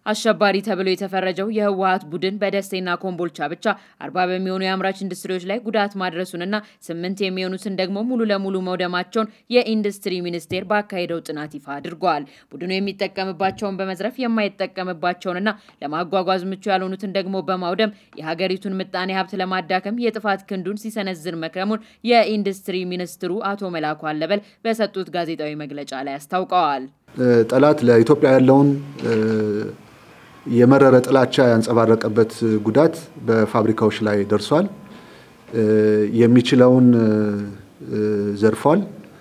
አሸባሪ ተብሎ የተፈረጀው የህወሀት ቡድን በደሴና ኮምቦልቻ ብቻ አርባ በሚሆኑ የአምራች ኢንዱስትሪዎች ላይ ጉዳት ማድረሱንና ስምንት የሚሆኑትን ደግሞ ሙሉ ለሙሉ መውደማቸውን የኢንዱስትሪ ሚኒስቴር ባካሄደው ጥናት ይፋ አድርጓል። ቡድኑ የሚጠቀምባቸውን በመዝረፍ የማይጠቀምባቸውንና ለማጓጓዝ ምቹ ያልሆኑትን ደግሞ በማውደም የሀገሪቱን ምጣኔ ሀብት ለማዳከም የጥፋት ክንዱን ሲሰነዝር መክረሙን የኢንዱስትሪ ሚኒስትሩ አቶ መላኩ አለበል በሰጡት ጋዜጣዊ መግለጫ ላይ አስታውቀዋል። ጠላት ለኢትዮጵያ ያለውን የመረረ ጥላቻ ያንጸባረቀበት ጉዳት በፋብሪካዎች ላይ ደርሷል። የሚችለውን ዘርፏል፣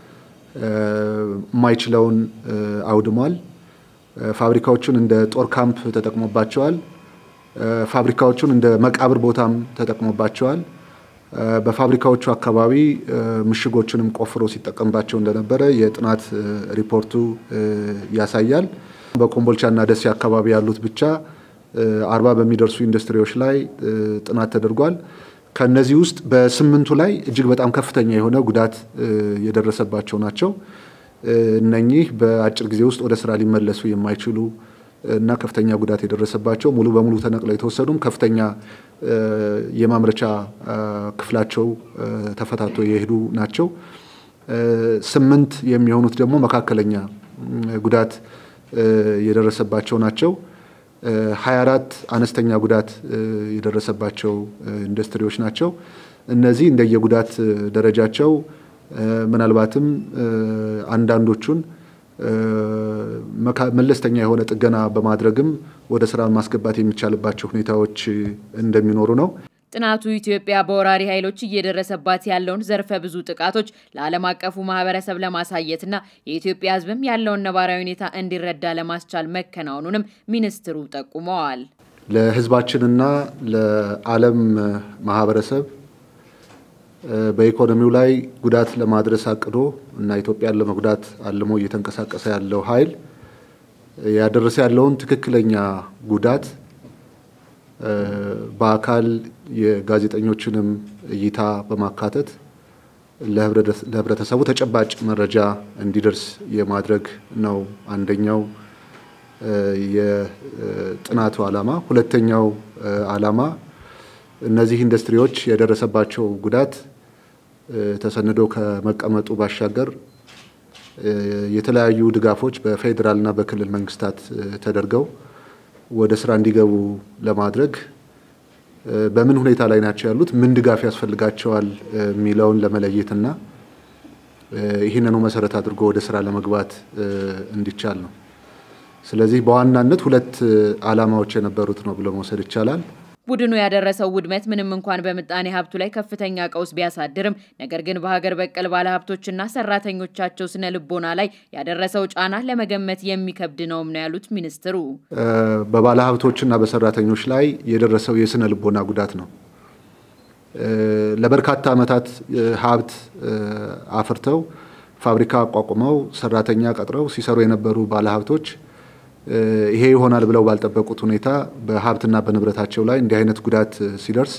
የማይችለውን አውድሟል። ፋብሪካዎቹን እንደ ጦር ካምፕ ተጠቅሞባቸዋል። ፋብሪካዎቹን እንደ መቃብር ቦታም ተጠቅሞባቸዋል። በፋብሪካዎቹ አካባቢ ምሽጎችንም ቆፍሮ ሲጠቀምባቸው እንደነበረ የጥናት ሪፖርቱ ያሳያል። በኮምቦልቻ እና ደሴ አካባቢ ያሉት ብቻ አርባ በሚደርሱ ኢንዱስትሪዎች ላይ ጥናት ተደርጓል። ከነዚህ ውስጥ በስምንቱ ላይ እጅግ በጣም ከፍተኛ የሆነ ጉዳት የደረሰባቸው ናቸው። እነኚህ በአጭር ጊዜ ውስጥ ወደ ስራ ሊመለሱ የማይችሉ እና ከፍተኛ ጉዳት የደረሰባቸው ሙሉ በሙሉ ተነቅለው የተወሰዱም ከፍተኛ የማምረቻ ክፍላቸው ተፈታቶ የሄዱ ናቸው። ስምንት የሚሆኑት ደግሞ መካከለኛ ጉዳት የደረሰባቸው ናቸው። 24 አነስተኛ ጉዳት የደረሰባቸው ኢንዱስትሪዎች ናቸው። እነዚህ እንደየጉዳት ደረጃቸው ምናልባትም አንዳንዶቹን መለስተኛ የሆነ ጥገና በማድረግም ወደ ስራ ማስገባት የሚቻልባቸው ሁኔታዎች እንደሚኖሩ ነው። ጥናቱ ኢትዮጵያ በወራሪ ኃይሎች እየደረሰባት ያለውን ዘርፈ ብዙ ጥቃቶች ለዓለም አቀፉ ማህበረሰብ ለማሳየትና የኢትዮጵያ ሕዝብም ያለውን ነባራዊ ሁኔታ እንዲረዳ ለማስቻል መከናወኑንም ሚኒስትሩ ጠቁመዋል። ለሕዝባችንና ለዓለም ማህበረሰብ በኢኮኖሚው ላይ ጉዳት ለማድረስ አቅዶ እና ኢትዮጵያን ለመጉዳት አልሞ እየተንቀሳቀሰ ያለው ኃይል ያደረሰ ያለውን ትክክለኛ ጉዳት በአካል የጋዜጠኞችንም እይታ በማካተት ለህብረተሰቡ ተጨባጭ መረጃ እንዲደርስ የማድረግ ነው አንደኛው የጥናቱ ዓላማ። ሁለተኛው ዓላማ እነዚህ ኢንዱስትሪዎች የደረሰባቸው ጉዳት ተሰንዶ ከመቀመጡ ባሻገር የተለያዩ ድጋፎች በፌዴራልና በክልል መንግስታት ተደርገው ወደ ስራ እንዲገቡ ለማድረግ በምን ሁኔታ ላይ ናቸው ያሉት፣ ምን ድጋፍ ያስፈልጋቸዋል የሚለውን ለመለየትና ይህንኑ መሰረት አድርጎ ወደ ስራ ለመግባት እንዲቻል ነው። ስለዚህ በዋናነት ሁለት ዓላማዎች የነበሩት ነው ብሎ መውሰድ ይቻላል። ቡድኑ ያደረሰው ውድመት ምንም እንኳን በምጣኔ ሀብቱ ላይ ከፍተኛ ቀውስ ቢያሳድርም ነገር ግን በሀገር በቀል ባለሀብቶችና ሰራተኞቻቸው ስነ ልቦና ላይ ያደረሰው ጫና ለመገመት የሚከብድ ነውም ነው ያሉት ሚኒስትሩ። በባለሀብቶችና በሰራተኞች ላይ የደረሰው የስነ ልቦና ጉዳት ነው። ለበርካታ ዓመታት ሀብት አፍርተው ፋብሪካ አቋቁመው ሰራተኛ ቀጥረው ሲሰሩ የነበሩ ባለሀብቶች ይሄ ይሆናል ብለው ባልጠበቁት ሁኔታ በሀብትና በንብረታቸው ላይ እንዲህ አይነት ጉዳት ሲደርስ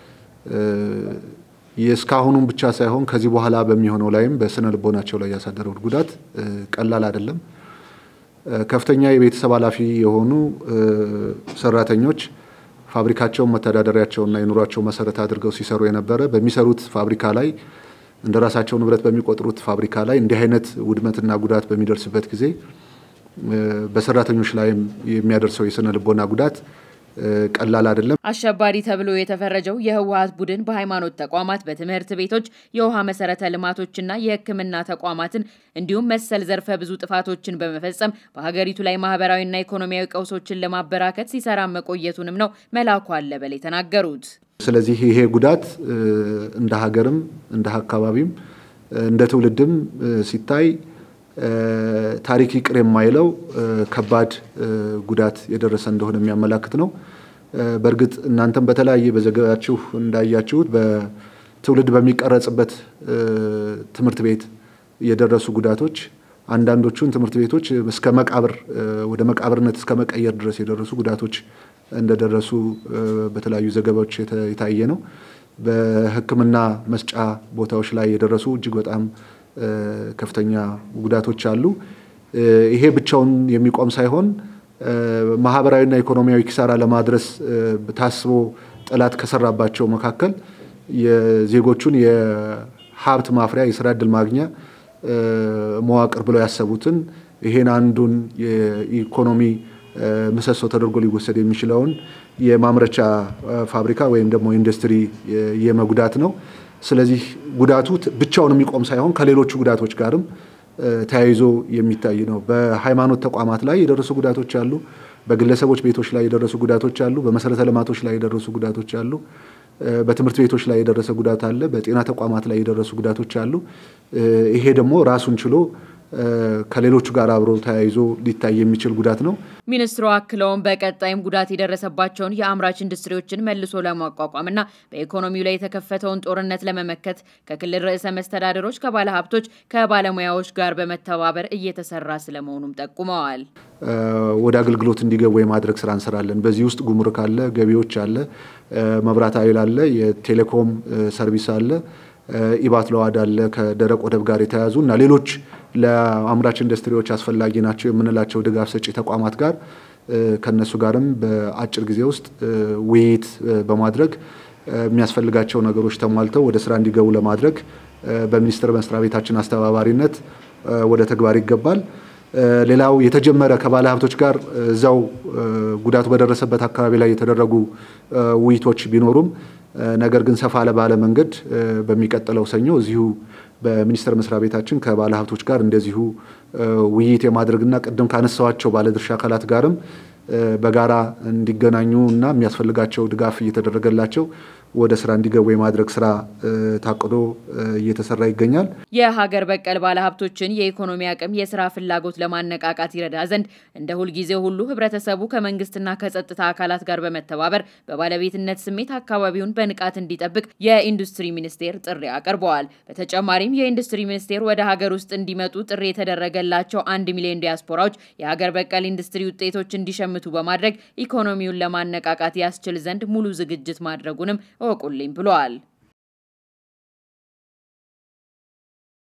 የእስካሁኑም ብቻ ሳይሆን ከዚህ በኋላ በሚሆነው ላይም በስነ ልቦናቸው ላይ ያሳደረው ጉዳት ቀላል አይደለም። ከፍተኛ የቤተሰብ ኃላፊ የሆኑ ሰራተኞች ፋብሪካቸውን መተዳደሪያቸውና የኑሯቸው መሰረት አድርገው ሲሰሩ የነበረ በሚሰሩት ፋብሪካ ላይ እንደ ራሳቸው ንብረት በሚቆጥሩት ፋብሪካ ላይ እንዲህ አይነት ውድመትና ጉዳት በሚደርስበት ጊዜ በሰራተኞች ላይም የሚያደርሰው የስነ ልቦና ጉዳት ቀላል አይደለም። አሸባሪ ተብሎ የተፈረጀው የህወሀት ቡድን በሃይማኖት ተቋማት፣ በትምህርት ቤቶች፣ የውሃ መሰረተ ልማቶችና የሕክምና ተቋማትን እንዲሁም መሰል ዘርፈ ብዙ ጥፋቶችን በመፈጸም በሀገሪቱ ላይ ማህበራዊና ኢኮኖሚያዊ ቀውሶችን ለማበራከት ሲሰራ መቆየቱንም ነው መላኩ አለበል የተናገሩት። ስለዚህ ይሄ ጉዳት እንደ ሀገርም እንደ አካባቢም እንደ ትውልድም ሲታይ ታሪክ ይቅር የማይለው ከባድ ጉዳት የደረሰ እንደሆነ የሚያመላክት ነው። በእርግጥ እናንተም በተለያየ በዘገባችሁ እንዳያችሁት በትውልድ በሚቀረጽበት ትምህርት ቤት የደረሱ ጉዳቶች አንዳንዶቹን ትምህርት ቤቶች እስከ መቃብር ወደ መቃብርነት እስከ መቀየር ድረስ የደረሱ ጉዳቶች እንደደረሱ በተለያዩ ዘገባዎች የታየ ነው። በሕክምና መስጫ ቦታዎች ላይ የደረሱ እጅግ በጣም ከፍተኛ ጉዳቶች አሉ። ይሄ ብቻውን የሚቆም ሳይሆን ማህበራዊና ኢኮኖሚያዊ ኪሳራ ለማድረስ ታስቦ ጠላት ከሰራባቸው መካከል የዜጎቹን የሀብት ማፍሪያ የስራ እድል ማግኛ መዋቅር ብለው ያሰቡትን ይሄን አንዱን የኢኮኖሚ ምሰሶ ተደርጎ ሊወሰድ የሚችለውን የማምረቻ ፋብሪካ ወይም ደግሞ ኢንዱስትሪ የመጉዳት ነው። ስለዚህ ጉዳቱ ብቻውን የሚቆም ሳይሆን ከሌሎቹ ጉዳቶች ጋርም ተያይዞ የሚታይ ነው። በሃይማኖት ተቋማት ላይ የደረሱ ጉዳቶች አሉ። በግለሰቦች ቤቶች ላይ የደረሱ ጉዳቶች አሉ። በመሰረተ ልማቶች ላይ የደረሱ ጉዳቶች አሉ። በትምህርት ቤቶች ላይ የደረሰ ጉዳት አለ። በጤና ተቋማት ላይ የደረሱ ጉዳቶች አሉ። ይሄ ደግሞ ራሱን ችሎ ከሌሎቹ ጋር አብሮ ተያይዞ ሊታይ የሚችል ጉዳት ነው። ሚኒስትሩ አክለውም በቀጣይም ጉዳት የደረሰባቸውን የአምራች ኢንዱስትሪዎችን መልሶ ለማቋቋምና በኢኮኖሚው ላይ የተከፈተውን ጦርነት ለመመከት ከክልል ርዕሰ መስተዳደሮች፣ ከባለ ሀብቶች፣ ከባለሙያዎች ጋር በመተባበር እየተሰራ ስለመሆኑም ጠቁመዋል። ወደ አገልግሎት እንዲገቡ የማድረግ ስራ እንሰራለን። በዚህ ውስጥ ጉምሩክ አለ፣ ገቢዎች አለ፣ መብራት ኃይል አለ፣ የቴሌኮም ሰርቪስ አለ ኢባት ለዋድ አለ ከደረቅ ወደብ ጋር የተያያዙ እና ሌሎች ለአምራች ኢንዱስትሪዎች አስፈላጊ ናቸው የምንላቸው ድጋፍ ሰጪ ተቋማት ጋር ከነሱ ጋርም በአጭር ጊዜ ውስጥ ውይይት በማድረግ የሚያስፈልጋቸው ነገሮች ተሟልተው ወደ ስራ እንዲገቡ ለማድረግ በሚኒስቴር መስሪያ ቤታችን አስተባባሪነት ወደ ተግባር ይገባል። ሌላው የተጀመረ ከባለ ሀብቶች ጋር እዛው ጉዳቱ በደረሰበት አካባቢ ላይ የተደረጉ ውይይቶች ቢኖሩም ነገር ግን ሰፋ ባለ መንገድ በሚቀጥለው ሰኞ እዚሁ በሚኒስቴር መስሪያ ቤታችን ከባለ ሀብቶች ጋር እንደዚሁ ውይይት የማድረግና ቅድም ካነሳዋቸው ባለድርሻ አካላት ጋርም በጋራ እንዲገናኙ እና የሚያስፈልጋቸው ድጋፍ እየተደረገላቸው ወደ ስራ እንዲገቡ የማድረግ ስራ ታቅዶ እየተሰራ ይገኛል። የሀገር በቀል ባለሀብቶችን የኢኮኖሚ አቅም፣ የስራ ፍላጎት ለማነቃቃት ይረዳ ዘንድ እንደ ሁልጊዜ ሁሉ ህብረተሰቡ ከመንግስትና ከጸጥታ አካላት ጋር በመተባበር በባለቤትነት ስሜት አካባቢውን በንቃት እንዲጠብቅ የኢንዱስትሪ ሚኒስቴር ጥሪ አቅርበዋል። በተጨማሪም የኢንዱስትሪ ሚኒስቴር ወደ ሀገር ውስጥ እንዲመጡ ጥሪ የተደረገላቸው አንድ ሚሊዮን ዲያስፖራዎች የሀገር በቀል ኢንዱስትሪ ውጤቶች እንዲሸምቱ በማድረግ ኢኮኖሚውን ለማነቃቃት ያስችል ዘንድ ሙሉ ዝግጅት ማድረጉንም እወቁልኝ ብለዋል።